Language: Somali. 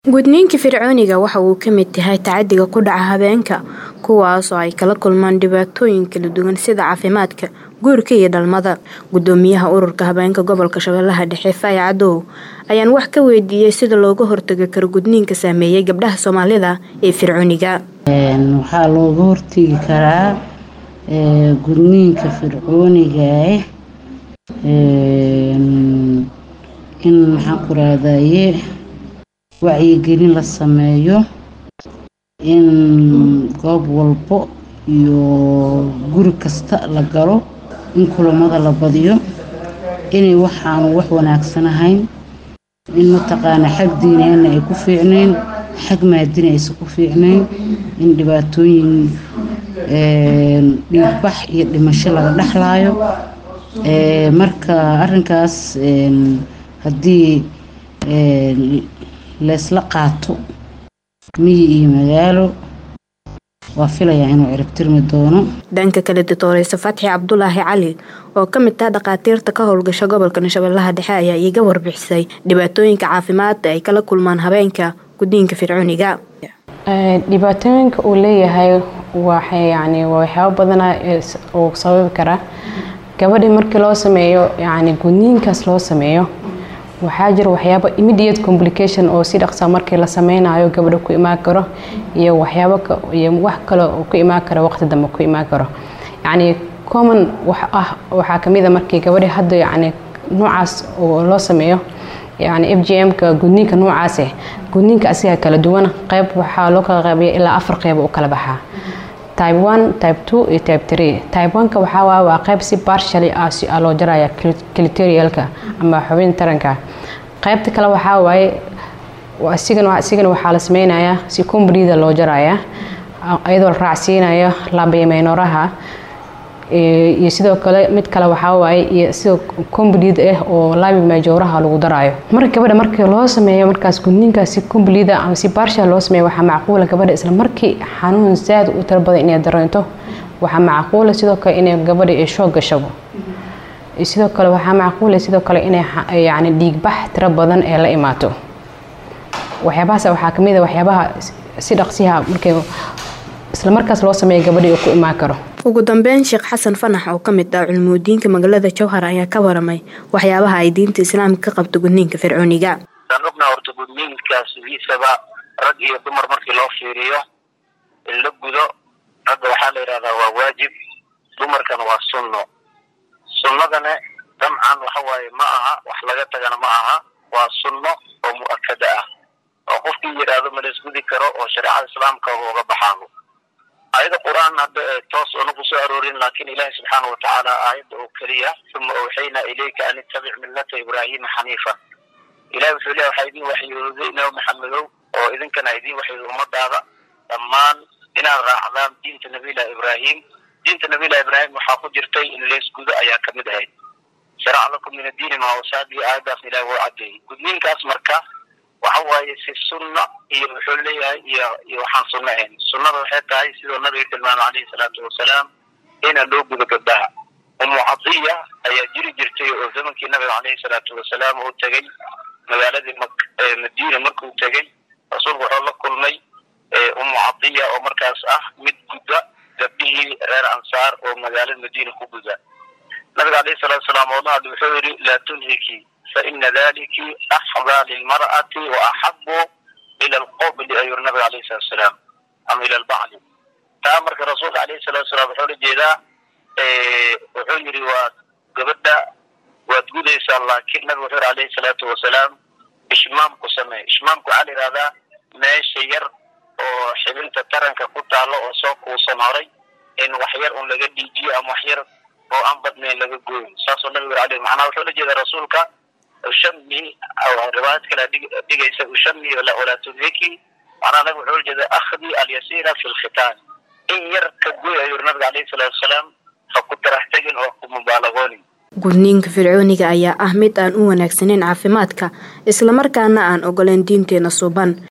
gudniinka fircooniga waxa uu ka mid yahay tacadiga ku dhaca habeenka kuwaasoo ay kala kulmaan dhibaatooyin kala duwan sida caafimaadka guurka iyo dhalmada gudoomiyaha ururka habeenka gobolka shabeellaha dhexe faaya cadow ayaan wax ka weydiiyey sida looga hortagi karo gudniinka saameeyay gabdhaha soomaalida ee fircooniga waxaa looga hortegi karaa gudniinka fircooniga in maxaan ku raadaye wacyigelin la sameeyo in goob walbo iyo guri kasta la galo in kulamada la badiyo inay waxaanu wax wanaagsan ahayn in mataqaana xag diineena ay ku fiicnayn xag maadina aysan ku fiicnayn in dhibaatooyin dhiigbax iyo dhimasho laga dhexlaayo marka arinkaas haddii leysla qaato miyi iyo magaalo waa filayaa inuu ciribtirmi doono dhanka kale doctoreyse fatxi cabdulaahi cali oo ka mid ah dhakhaatiirta ka howlgasha gobolka shabeellaha dhexe ayaa iiga warbixisay dhibaatooyinka caafimaad ay kala kulmaan habeenka gudniinka fircooniga dhibaatooyinka uu leeyahay waxay yani waxyaabo badana uu sababi karaa gabadhii markii loo sameeyo yani gudniinkaas loo sameeyo waxaa jira waxyaabo immediate complication oo si dhaqsa markii la sameynayo gabadha ku imaan karo iyo waxyaabo iyo wax kale oo ku imaan karo waqti dambe ku imaan karo yacni common wax ah waxaa kamid a markii gabadhi hadda yacni noocaas oo loo sameeyo yani f g m-ka gudniinka noocaase gudniinka asiga kala duwan qeyb waxaa loo kala qeybiya ilaa afar qeyb u kala baxaa type one type two iyo type three type one-ka waxaa waay waa qeyb si partially ah si loo jaraya clitorialka ama xubin taranka qeybta kale waxaa waaye isigana isigana waxaa la sameynayaa si combrida loo jaraya iyadoo la raacsiinayo labaymaynoraha iyo sidoo kale mid kale waxaa waaye iyo sidoo comblid ah oo labi majooraha lagu daraayo marka gabadha markii loo sameeyo markaas gudniinkaas si comblida ama si partial loo sameeyo waxaa macquula gabadha isla markii xanuun zaad u tiro badan inay dareento waxaa macquula sidoo kale inay gabadha ay shoog gashabo sidoo kale waxaa macquula sidoo kale inay yacni dhiigbax tiro badan ee la imaato waxyaabahaas waxaa kamid a waxyaabaha si dhaqsiha markay isla markaas loo sameeyo gabadhii uu ku imaan karo ugu dambeyn sheekh xasan fanax oo ka mid ah culmuudiinka magaalada jowhar ayaa ka waramay waxyaabaha ay diinta islaamka ka qabto gudniinka fircooniga waan ognaa horta gudniinkaas sidiisaba rag iyo dumar markii loo fiiriyo in la gudo ragga waxaa la yidhahdaa waa waajib dumarkana waa sunno sunnadana damcan waxa waaye ma aha wax laga tagana ma aha waa sunno oo mu'akada ah oo qofkii yidhaahdo ma laisgudi karo oo shareecada islaamka uga baxaano aayada qur-aan hadda toos una ku soo aroorin laakiin ilaahi subxaana watacaala aayadda oo keliya uma awxaynaa ilayka an ittabic millata ibraahima xaniifan ilahi wuxuu leeya waxaa idin waxyooday nabi maxamedow oo idinkana idin waxyooday ummadaada dhammaan inaad raacdaan diinta nabiyillahi ibraahim diinta nabiyillahi ibraahim waxaa ku jirtay in leesgudo ayaa kamid ahayd sharac lakum min addiini maa wasaadii aayaddaas ilahi wuu cadeeyey gudniinkaas marka waxa waaye si sunna iyo wuxuu leeyahay iyo iyo waxaan sunno ahayn sunnada waxay tahay sidoo nabiga tilmaamay calayhi salaatu wasalaam ina loo gudo gabdhaha umu cadiya ayaa jiri jirtay oo zamankii nabiga calayhi salaatu wasalaam uu tegey magaaladii madiina markuu tegey rasuulku wuxuu la kulmay umu cadiya oo markaas ah mid gudda gabdhihii reer ansaar oo magaalada madiina ku guda nabiga calayhi salaatu wasalaam oo la hadlay wuxuu yidhi laa tunhiki faina daliki axdaa lilmar'ati wa axabu ila alqobli ayuu nabiga alayhi salatu wasalaam ama ila albacli taa marka rasuulka alayhi salatu wasalaam wuxuu la jeedaa wuxuu yidhi waa gabadha waad gudaysaa laakiin nabiga wuxuu yidhi alayhi salaatu wasalaam ishmaam ku samee ishmaamku waxaa la yidhahdaa meesha yar oo xibinta taranka ku taalo oo soo kuusan horay in wax yar un laga dhiijiyo ama wax yar oo aan badnayn laga gooyin saasoo nabiga yiri alayhi macnaha wuxuu la jeedaa rasuulka ushami riwaayad kale dhigaysa ushami walaa tunhiki macnaha nabiga wuxuu la jeedaa akhdi alyasiira fi lkhitaan in yar ka gooy ayuu yiri nabiga alayhi salaatu wasalaam ha ku tarax tegin oo ku mubaalagoonin gudniinka fircooniga ayaa ah mid aan u wanaagsaneyn caafimaadka islamarkaana aan ogoleyn diinteena suuban